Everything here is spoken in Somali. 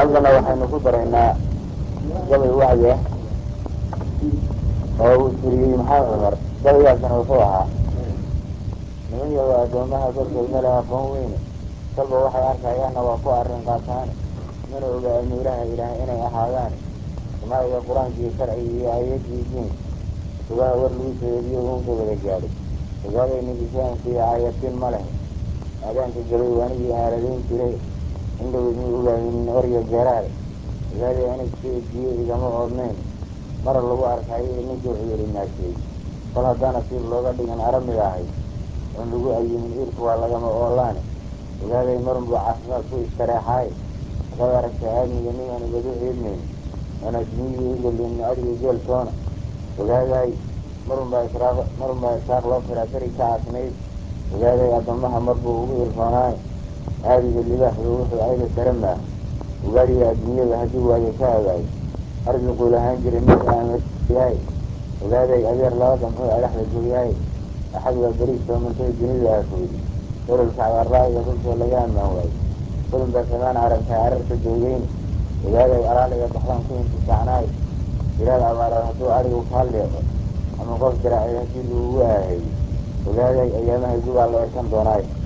haddana waxaynu ku daraynaa gabay wacdi ah oo uu tiriyey maxamed cumar gabaygaasna wuxuu ahaa niman yago addoomaha korkood male aqoon weyne kalba waxay arkayaanna waa ku arrin qaataane mana oga amiiraha ilaah inay ahaadaan samaa'iga qur-aankii sharciga iyo aayadii diinka subaha war lagu seediyo uunka wada gaadhay ogaaday nigisaankiiyo aayatin ma leh aadaanka gabay waanigii aaladayn jiray indhowdmi ogaaynin orya garaale ogaaday anigsi ejiye igama oodnayn mara lagu arkayo ninkii cuduri naasheey kol haddaan asiib looga dhigan aramiga ahay oon lagu ayimin iirku waa lagama oolaane ogaaday marun buu caafimaad ku istareexaaye hadaad aragta aadmiga nimaan ubadu ciidmayn oon adduunyadii ugelin adiga geeltoona ogaaday marun baa israaq marun baa isaaq loo firaa beri ka aasnayd ogaaday addoomaha marbuu ugu irroonaaye aadiga libaaxdu wuxuu ayda sare maaha ugaadhiga adduunyada haddii waayo ka hagaayo arsiquu lahaan jiray mid aamyahay ogaaday adeer laba damxuu adhaxda gooyahay axad waa beriis soomantay dunidu aafooday ololka cagarraa'iga dhulkoo laga ammaan waayo kulin baa samaan aragtay cararta doogeyne ogaaday alaaliga baxdaan ku intisaacnaayo jilaal abaaraad hadduu adhigu kaa leeqo ama qof jaraacay haddii lagugu aaheeyo ogaaday ayaamaha gugaa la erkan doonaayo